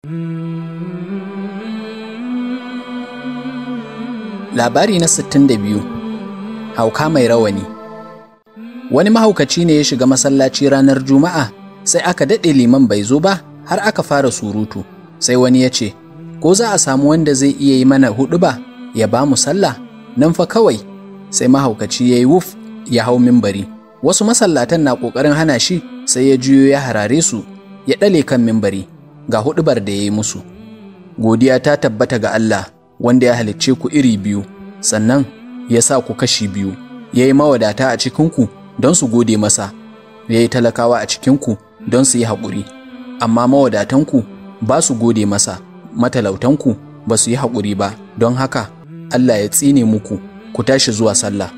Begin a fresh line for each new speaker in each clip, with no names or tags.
Labari na 62 Hauka mai rawani Wani mahaukaci ne ya shiga masallaci ranar Juma'a sai aka daɗe liman bai zo ba har aka fara surutu sai wani ya ce, Ko za a samu wanda zai iya yi mana huɗu ba ya ba mu sallah nan fa kawai sai mahaukaci ya yi wuf ya hau mimbari. Wasu masallatan na ƙoƙarin hana shi sai ya juyo ya harare su ya ɗale kan mimbari ga huɗubar da ya yi musu. Godiya ta tabbata ga Allah wanda ya halicce ku iri biyu, sannan ya sa ku kashi biyu, ya yi mawadata a cikinku don su gode masa, ya yi talakawa a cikinku don su yi haƙuri, amma mawadatanku ba su gode masa, matalautanku ba su yi haƙuri ba, don haka Allah ya tsine muku, ku tashi zuwa sallah.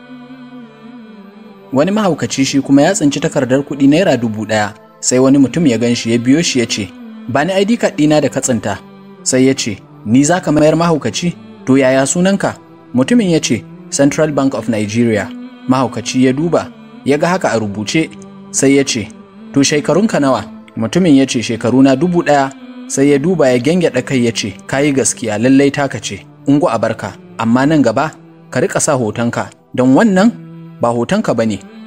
Wani mahaukaci shi kuma ya tsinci takardar kuɗi naira dubu ɗaya, sai wani mutum ya gan shi ya biyo shi ya ce, ba ni ID card ɗina da katsinta, sai ya ce, ni za ka mayar mahaukaci to yaya sunanka mutumin ya ce central bank of nigeria mahaukaci ya duba ya ga haka a rubuce sai ya ce to shekarunka nawa mutumin ya ce shekaruna dubu ɗaya sai ya duba ya gyangyaɗa kai ya ce kayi gaskiya lallai taka ce ungu a barka amma nan gaba ka riƙa sa hotonka don wannan ba hotonka ba ne